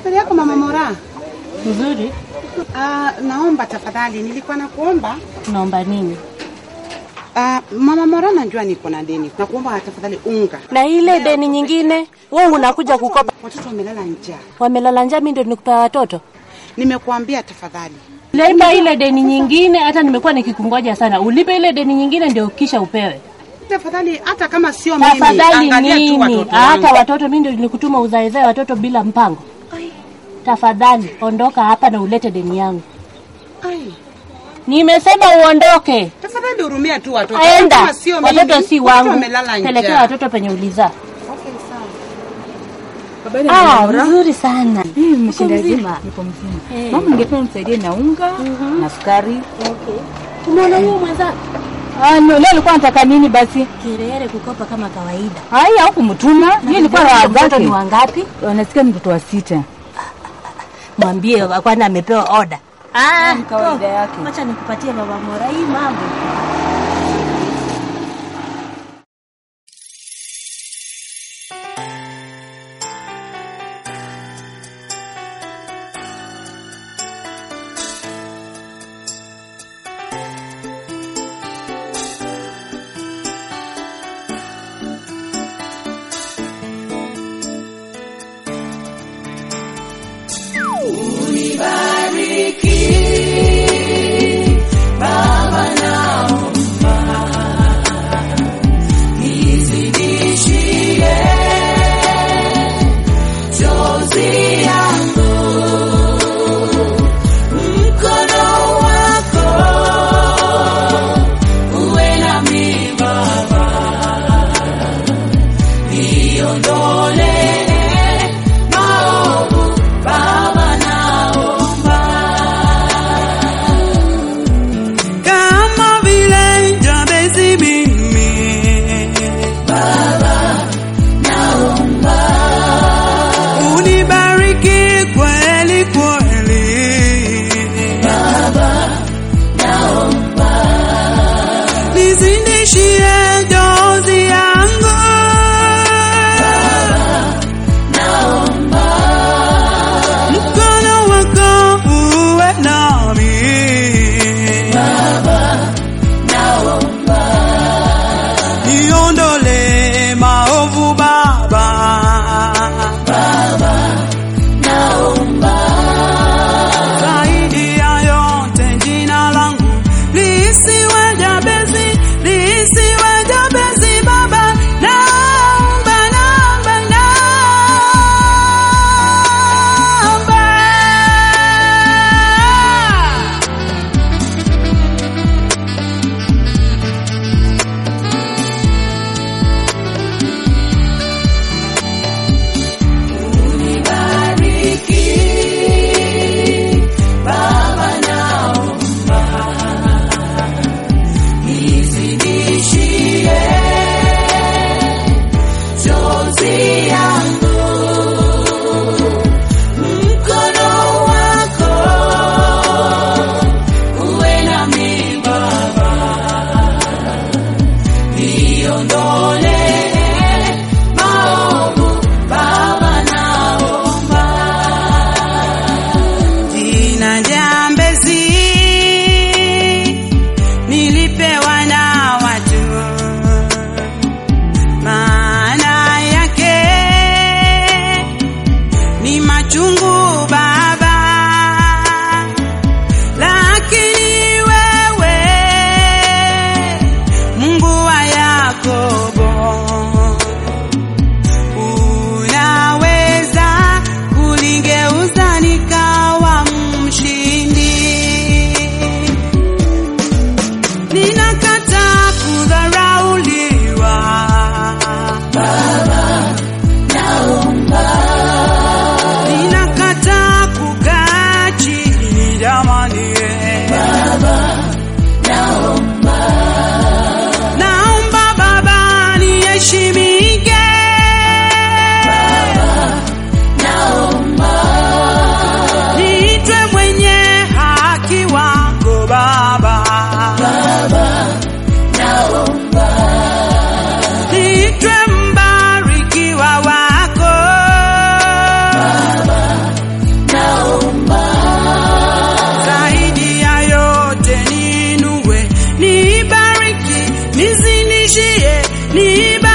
Habari yako mama Mora? Nzuri. Ah, naomba tafadhali, nilikuwa nakuomba Naomba nini? Ah, mama Mora, najua niko na deni, nakuomba tafadhali unga. Na ile deni nyingine wewe unakuja kukopa, Watoto wamelala njaa, wamelala njaa, mimi ndio nikupea watoto. nimekuambia tafadhali. Lipa ile deni nyingine, hata nimekuwa nikikungoja sana. Ulipe ile deni nyingine ndio kisha upewe. Tafadhali, hata kama sio mimi, Tafadhali angalia tu nini? watoto Hata wangu. watoto mimi ndio nilikutuma uzaezae watoto bila mpango. Tafadhali ondoka hapa na ulete deni yangu. Ai, Nimesema uondoke. tafadhali hurumia tu watoto. Hata Enda. kama sio mimi, Watoto si watoto wangu. wamelala Pelekea njaa. watoto penye ulizaa. Okay, sawa. Habari ya Ah, Mora? nzuri sana. Mimi mmeshinda Uko je? mzima? Niko mzima. Eh. Mama, ningependa msaidie na unga na sukari. Okay. Umeona huyo mwenzako? Ah, no, leo alikuwa anataka nini basi? Kirere kukopa kama kawaida. Hai, au kumtuma? Yeye ilikuwa raha Mtoto zake. ni wangapi? Wanasikia ni mtoto wa sita. Mwambie kwani amepewa oda. Ah, Ni kawaida yake. Acha nikupatie baba Mora hii mambo. Kama vile Jabezi mimi unibariki kweli kweli nizidishie dozi yangu mkono wako uwe nami niondole maovu Baba. Zaidi ya yote jina langu lisiwe Jabezi, lisiwe Jabezi Baba, naomba, naomba, naomba. Jina Jambezi nilipewa na watu, maana yake ni machungu Baba, lakini wewe Mungu wa Yakobo unaweza kuligeuza nikawa mshindi. Ninakataa kudharauliwa ninakataa kukaa chini jamani, naomba Baba niheshimike niitwe mwenye haki wako Baba, niitwe mbarikiwa wako niba